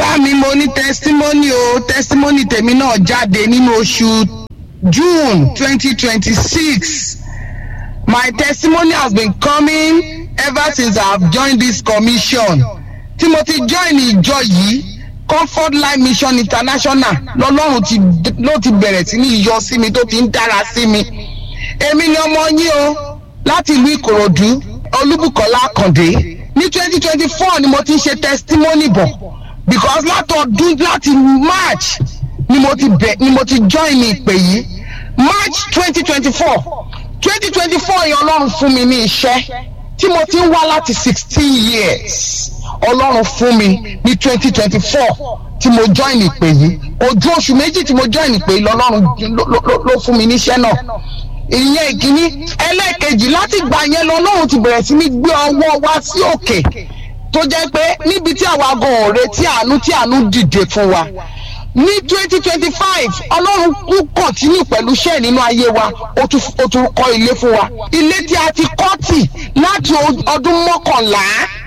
bàbá mi mo ní testimony o testimony tèmi náà jáde nínú oṣù june twenty twenty six my testimony has been coming ever since i have joined this commission tí mo ti join ìjọ yìí comfort life mission international lọ́lọ́run ti ló ti bẹ̀rẹ̀ sí ní yọ sí mi tó ti ń dára sí mi èmi ni ọmọ yín o láti ìlú ìkòròdú olúbùkọ́lá àkàndé ní twenty twenty four ni mo ti ń ṣe testimony bọ̀ because látọdún láti march ni mo ti bẹ̀ ni mo ti join ìpè yìí march twenty twenty four twenty twenty four yẹn ọlọ́run fún mi ní iṣẹ́ tí mo ti ń wá láti sixteen years ọlọ́run fún mi ní twenty twenty four tí mo join ìpè yìí ojú oṣù méjì tí mo join ìpè yìí lọ́lọ́run ló fún mi níṣẹ́ náà ìyẹn ìkíní ẹlẹ́ẹ̀kejì láti gbà yẹn lọ́lọ́run ti bẹ̀rẹ̀ sí ní gbé ọwọ́ wá sí òkè tó jẹ́ pé níbi tí àwa gan ọ̀rẹ́ tí àánú tí àánú dìde fún wa ní twenty twenty five ọlọ́run kú kọ̀tínú pẹ̀lú iṣẹ́ nínú ayé wa ó tún kọ́ ilé fún wa ilé tí a ti kọ́ tì láti ọdún mọ́kànlá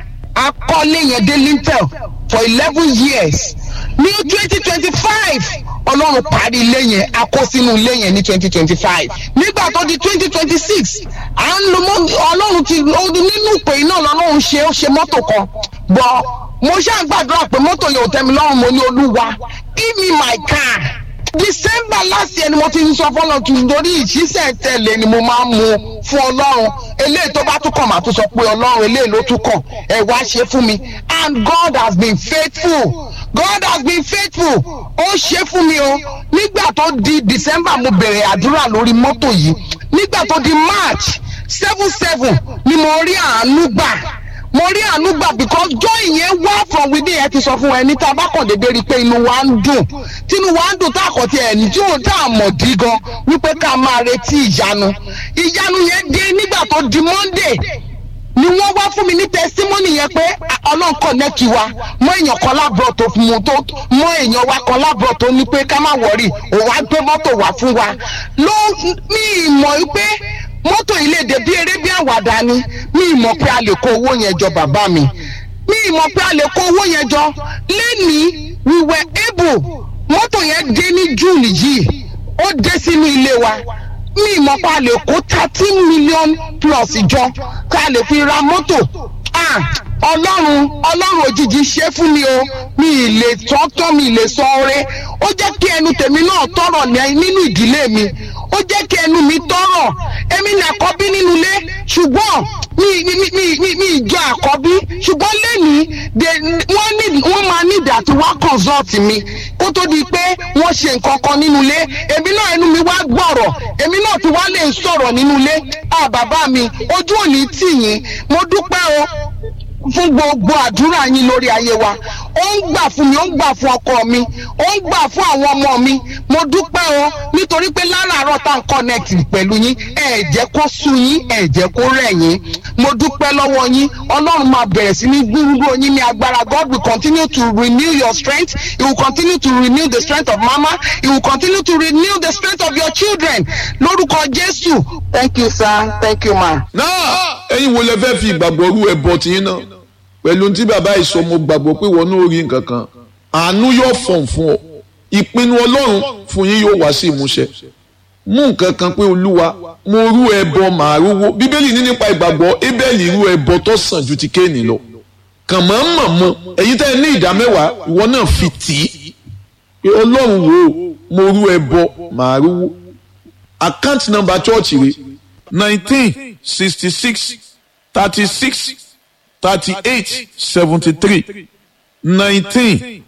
akọ́lé yẹn dé lintel for eleven years ní twenty twenty five ọlọ́run parí ilé yẹn a kó sínú ilé yẹn ní twenty twenty five nígbà tó di twenty twenty six à ń lo ọlọ́run ti nínú ìpè iná lọ́lọ́run ṣe ó ṣe mọ́tò kan bọ́ mo ṣáà gbàdúrà pé mọ́tò yẹn ò tẹ́ mi lọ́rùn mo ní olúwa give me my car december last year ni mo ti ń sọ fọlọ tún lórí ìṣiṣẹ́ tẹ̀lé ni mo máa ń mu fún ọlọ́run eléyìí tó bá tún kàn máa tún sọ pé ọlọ́run eléyìí ló tún kàn ẹ wá ṣe fún mi and god has been faithful god has been faithful ó ṣe fún mi o nígbà tó di december mo bẹ̀rẹ̀ àdúrà lórí mọ́tò yìí nígbà tó di march seven seven ni mo rí àánú gbà mo rí àánú gbà because joy yẹn wá from within ẹ ti sọ fún ẹni tá a bá kàn déédéé rí i pé inú wa ń dùn tínú wa ń dùn tá a kàn ti ẹni tí ò tá a mọ̀ dí gan wípé ká máa retí ìyanu ìyanu yẹn dé nígbà tó di monday ni wọ́n wá fún mi ní testimony yẹn pé ọlọ́run connect wa mọ èèyàn kan lábọ̀ tó fún mu tó mọ èèyàn wa kan lábọ̀ tó ní pé ká má wọ̀rì òun á gbé mọ́tò wá fún wa ló ní ìmọ̀ pé mọ́tò ilé èdè bí eré bí àwàdà ni mi ìmọ̀ pé a lè kó owó yẹn jọ bàbá mi mi ìmọ̀ pé a lè kó owó yẹn jọ lẹ́nìí we were able mọ́tò yẹn dé ní june yìí ó dé sínú ilé wa mi ìmọ̀ pé a lè kó thirteen million plus jọ ká lè fi ra mọ́tò ọlọ́run ọlọ́run òjijì ṣe fún mi o mi ì lè tọ́tọ́ mi ì lè sọ ọrẹ ó jẹ́ kí ẹnu tèmi náà tọrọ nínú ìdílé mi ó jẹ́ kí ẹnu mi tọrọ èmi ní àkọ́bí nínú ilé ṣùgbọ́n mi mi mi mi mi ìjọ àkọ́bí ṣùgbọ́n lẹ́nìí wọ́n ní wọ́n máa ní ìdá tí wọ́n consult mi kó tó di pé wọ́n ṣe nǹkan kan nínú ilé èmi náà ẹnu mi wá gbọ̀rọ̀ èmi náà ti wá lè sọ̀rọ̀ nínú ilé ah bàbá mi ojú òní tì yín mo dúpẹ́ o fún gbogbo àdúrà yín lórí ayé wa ó ń gbà fún mi ó ń gbà fún ọkọ mi ó ń gbà fún àwọn ọmọ mi mo dúpẹ́ o nítorí pé láràárọ̀ tá n connect pẹ̀lú yín ẹ jẹ́ kó sú yín ẹ jẹ́ kó rẹ̀ yín mo dúpẹ́ lọ́wọ́ yín ọlọ́run máa bẹ̀rẹ̀ sí ní gbúgbúrò yín ní agbára God will continue to renew your strength he will continue to renew the strength of mama he will continue to renew the strength of your children lórúkọ Jésù thank you sir thank you ma. náà ẹ̀yin wo lẹ fẹ́ fi ìgbàgbọ́ rú ẹbọ tiyín náà pẹ̀lú tí bàbá ìsọ mo gbàgbọ́ pé wọn náà rí nǹkan kan àánú yóò fọ̀n fún ọ ìpinnu ọlọ́run fún yín yóò wá sí ìmúṣẹ mú nǹkan kan pé olúwa mo rú ẹbọ màá rówó bíbélì ní nípa ìgbàgbọ́ ébẹ́lì rú ẹbọ tó sàn ju ti kéènì lọ kàn mọ́ mọ̀ mọ́ ẹ̀yin tẹ́ ẹ ní ìdá mẹ́wàá ìwọ náà fi tì í pé ọlọ́run wo mo rú ẹbọ màá rówó account number church rẹ̀ nineteen sixty six thirty six thirty-eight seventy-three nineteen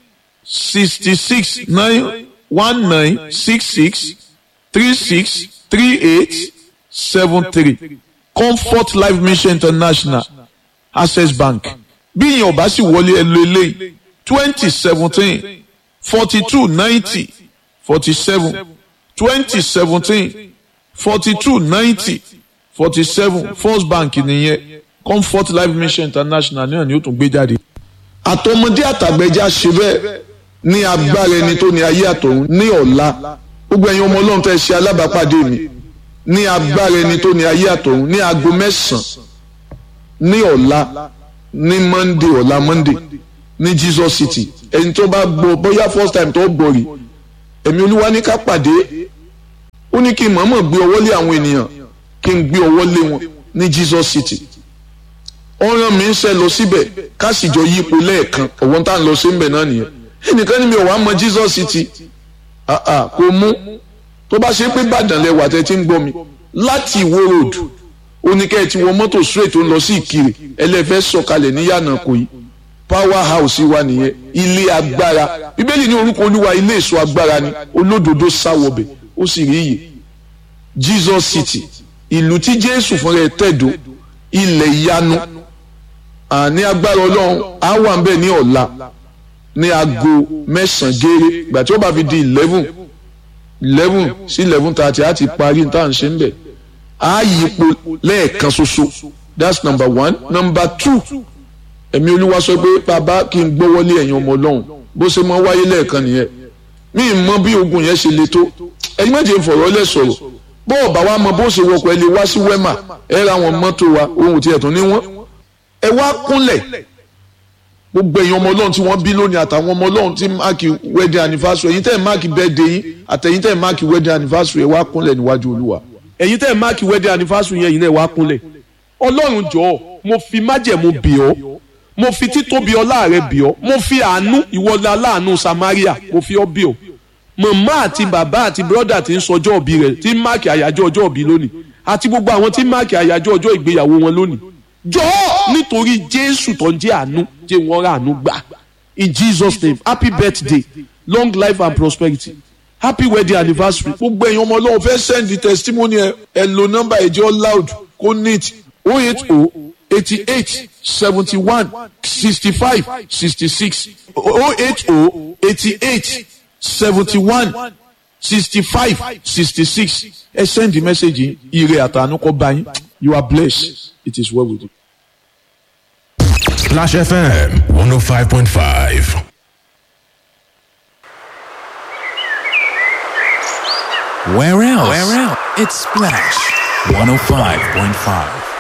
sixty-six nine one nine six six three six three eight seven three comfort life mission international access bank bí ìyẹn ò bá sì wọlé ẹ lo eléyìí twenty seventeen forty two ninety forty seven twenty seventeen forty two ninety forty seven first bank nìyẹn comfort life mission international náà ni ó tún gbé jáde. àtọmọdé àtàgbẹjà ṣe bẹ́ẹ̀ ní agbára ẹni tó ní ayé àtọ̀run ní ọ̀la gbogbo ẹ̀yin ọmọ ọlọ́run tẹ́ ṣe alábàápàdé mi ní agbára ẹni tó ní ayé àtọ̀run ní aago mẹ́sàn-án ní ọ̀la ní monday ọ̀la monday ní Jesus City ẹni tó bá gbọ́ bóyá first time tó gbọ́ rí ẹ̀mí olúwa ní ká pàdé ó ní kí n mọ̀ọ́mọ̀ gbé ọwọ́ lé àwọn ènìyàn kí n gbé ọwọ́ lé wọn ní Jesus City ọ̀ràn mi ń ṣe lọ síbẹ̀ ká sì jọ yípo lẹ́ẹ̀kan ọ̀wọ́n tá à ń lọ sí ń bẹ̀ náà nìyẹn ẹnìkan ní mi ò wá mọ Jesus City kò mú tó bá ṣe pé Ìbàdàn lẹwà tẹ́ ti ń gbọ́ mi láti Ìwó road oníkẹ́ ti wọ mọ́tò straight tó ń lọ sí Ìkirè ẹlẹ́fẹ́ sọ̀kalẹ̀ ní yànnà kò yí power house wa nìyẹn ilé agbára bíbélì ní orúkọ olúwa ilé èso agbára ni olódodo sáwọbẹ̀ ó sì rí iyè Jesus City ìlú tí Jésù fúnra ẹ̀ tẹ̀dó ilẹ̀ ìyanu àní agbára ọlọ́run á wà ń bẹ̀ ní ọ̀la ní aago mẹ́sàn-án gééré ìgbà tí ó bá fi di eleven eleven sí eleven thirty á ti parí tá à ń ṣe ń bẹ̀ á yípo lẹ́ẹ̀kan ṣoṣo that's number one number two ẹ̀mí olúwa sọ pé bàbá kí n gbọ́wọ́lé ẹ̀yin ọmọ ọlọ́run bó ṣe mọ wáyé lẹ́ẹ̀kan nìyẹn mí ì mọ bí ogun yẹn ṣe le tó ẹ̀yin méje ń fọ̀rọ̀ lẹ̀ sọ̀rọ̀ bó ọ̀bà wa mọ bó ṣe wọkọ̀ ẹ lè wá sí wẹ́mà ẹ ra àwọn mọ́tò wa ohun tí ẹ̀ tún ní wọ́n ẹ wá kúnlẹ̀ gbogbo ẹ̀yin ọmọ ọlọ́run tí wọ́n bí lónìí àtàwọn ọmọ ọlọ́run tí máàkì wedding anniversary ẹ̀yin tẹ́ ẹ̀ máàkì birthday yín àtẹ̀yin tẹ́ ẹ̀ máàkì wedding anniversary ẹ wá kúnlẹ̀ níwájú olúwa. ẹ̀yin tẹ́ ẹ̀ máàkì wedding anniversary yẹn yìí náà wá kúnlẹ̀ ọlọ́run jọ̀ọ́ mo fi májẹ̀mú bì ọ́ mo fi títóbi ọlá rẹ bì ọ́ mo fi àánú ìwọlé aláàánú Samaria mo fi ọ́ bì ọ́ màmá àti bàbá àti bírọ́dà tí ń sọjọ́ òbí rẹ̀ tí ń máàkì àyájọ́ ọjọ́ òbí lónìí àti gbogbo àwọn tí ń máàkì àyájọ́ ọjọ́ ìgbéyàwó wọn lónìí jọ̀ọ́ nítorí Jésù tó ń jẹ́ àánú jẹ́ wọ́n rà àánú gbà in Jesus name happy birthday long life and prosperity happy wedding anniversary. gbogbo ẹ̀yin ọmọ ọlọ́run fẹ́ send the testimony ẹ ẹ lo nọ́mbà ẹ̀jẹ̀ loud kó neat oh eight oh eighty eight seventy one sixty five sixty six oh eight oh eighty eight seventy one sixty five sixty six ẹ send the message ire àtànú kọ bá yín you are blessed it is well with you. Splash FM 105.5. Where else? Where else? It's Splash 105.5.